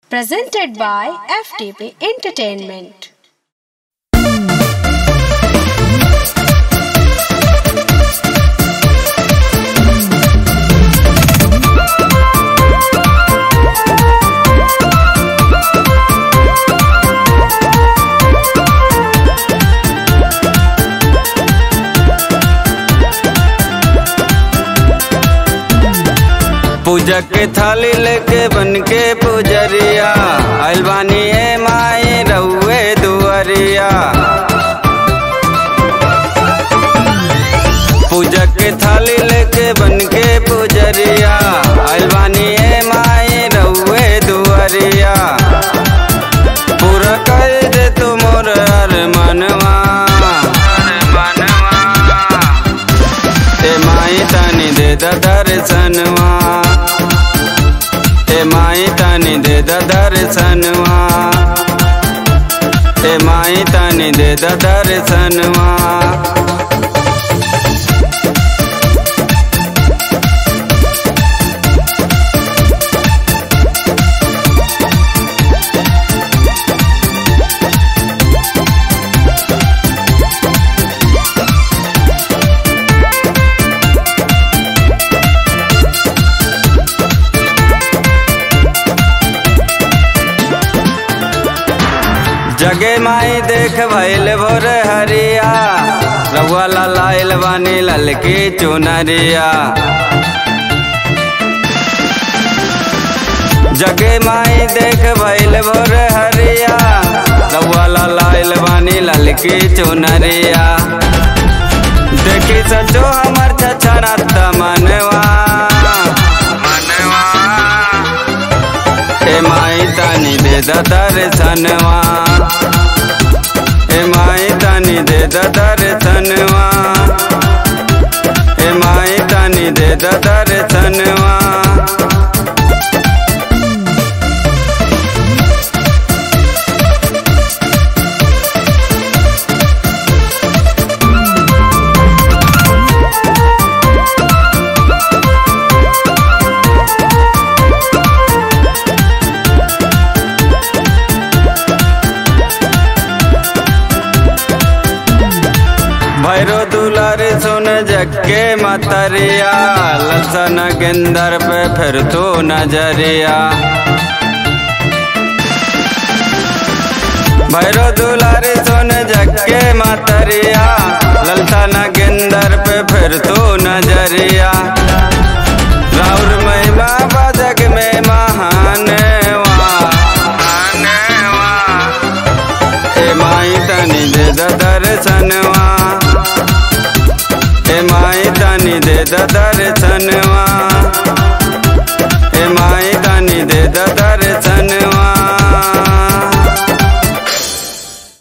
presented by FTP Entertainment. पूजा के थाली लेके बन के पुजरिया आइल बानी ए माई रउए दुअरिया पूजा के थाली लेके बन के पुजरिया आइल बानी ए माई रउए दुअरिया पूरा कर दे तू मोर अरमानवा ए माई तानी दे द दर्शनवा ए माई तानी दे द दर्शनवा ए माई तानी दे द दर्शनवा जगे माई देख भैल भोर हरिया रउआ लाइल बानी ललकी चुनरिया जगे माई देख भैल भोर हरिया रउआ लाइल बानी ललकी चुनरिया देखी सचो हमर छछरत मनवा मनवा ए माई तानी दे द दर्शनवा ए माई तानी दे द दर्शनवा ए माई तानी दे द दर्शनवा भैरो दुलार सुन जक्के मतरिया लसन गेंदर पे फिर तू नजरिया भैरो दुलार सुन जक्के मतरिया ललसन गेंदर पे फिर तू नजरिया राउर महिमा बजग में महान ए माई तनी दे द दर्शनवा ए माई तनी दे द दर्शन